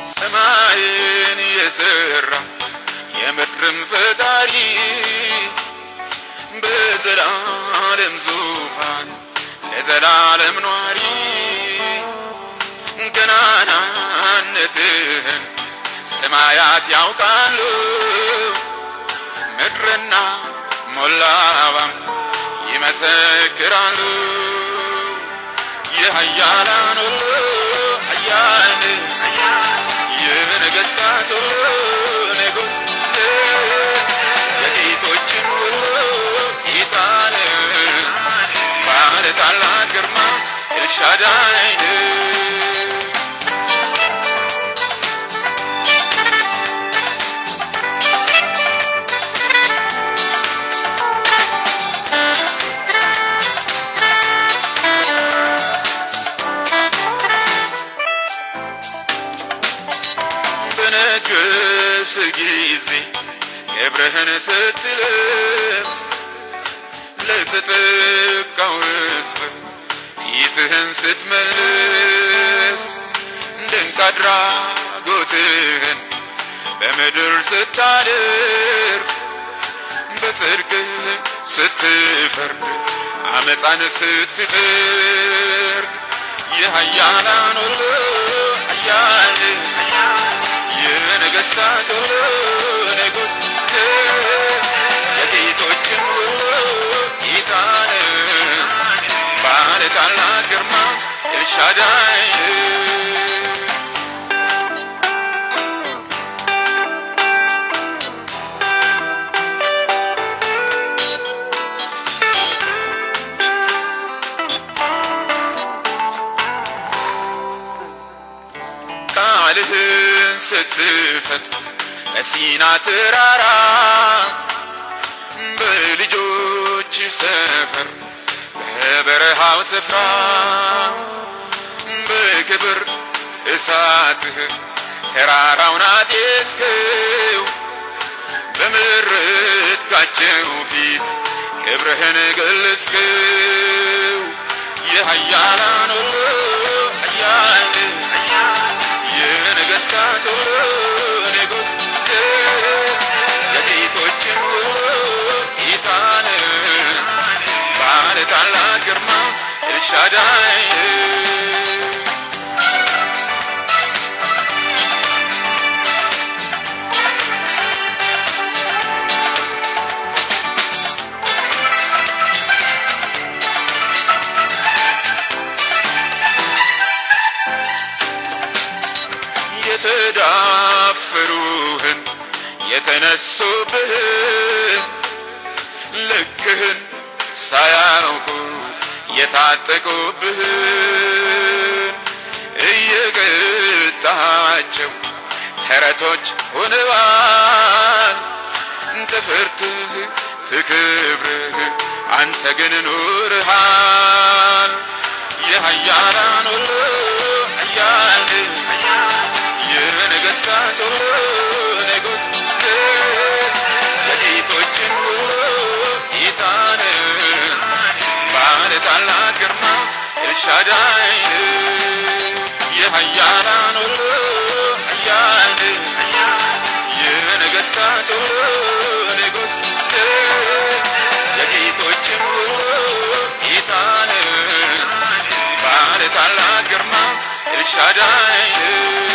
ሰማይን የሰራ የምድርም ፈጣሪ በዘላለም ዙፋን ለዘላለም ኗሪ ገናናነትህን ሰማያት ያውቃሉ ምድርና ሞላዋም ይመሰክራሉ የኃያላን ሁሉ ኃያል የነገሥታት ሁሉ ንጉሥ የጌቶችም ሁሉ ጌታን ባለ ታላቅ ግርማ ኤልሻዳይ በነገስ ጊዜ ክብርህን ስትለብስ ለተጠቃው ሕዝብ ፊትህን ስትመልስ ድንቅ አድራጎትህን በምድር ስታደርግ በጽድቅህ ስትፈርድ አመፃን ስትጠርግ የኃያላን ሁሉ ኃያል የነገሥታት ሁሉ ንጉሥ የጌቶችም ሁሉ ጌታን ባለ ታላቅ ግርማ ኤልሻዳይ ቃልህን ስትሰጥ በሲና ተራራ በልጆች ሰፈር በበረሃው ስፍራ በክብር እሳትህ ተራራውን አጤስከው በመረጥካቸው ፊት ክብርህን ገለጽከው የኃያላን ሁሉ ኃያል የነገሥታት ሁሉ ንጉሥ የጌቶችም ሁሉ ጌታን ባለ ታላቅ ግርማ ኤልሻዳይ የተዳፈሩህን የተነሱብህን ልክህን ሳያውቁ የታጠቁብህን እየቀጣቸው ተረቶች ሆነዋል ትፍርትህ ትክብርህ አንተ ግን ኑርሃል የኃያላን ሁሉ ኃያል የነገሥታት ሁሉ ንጉሥ የጌቶችም ሁሉ ጌታን ባለ ታላቅ ግርማ ኤልሻዳይ የኃያላን ሁሉ ኃያል የነገሥታት ሁሉ ንጉሥ የጌቶችም ሁሉ ጌታን ባለ ታላቅ ግርማ ኤልሻዳይ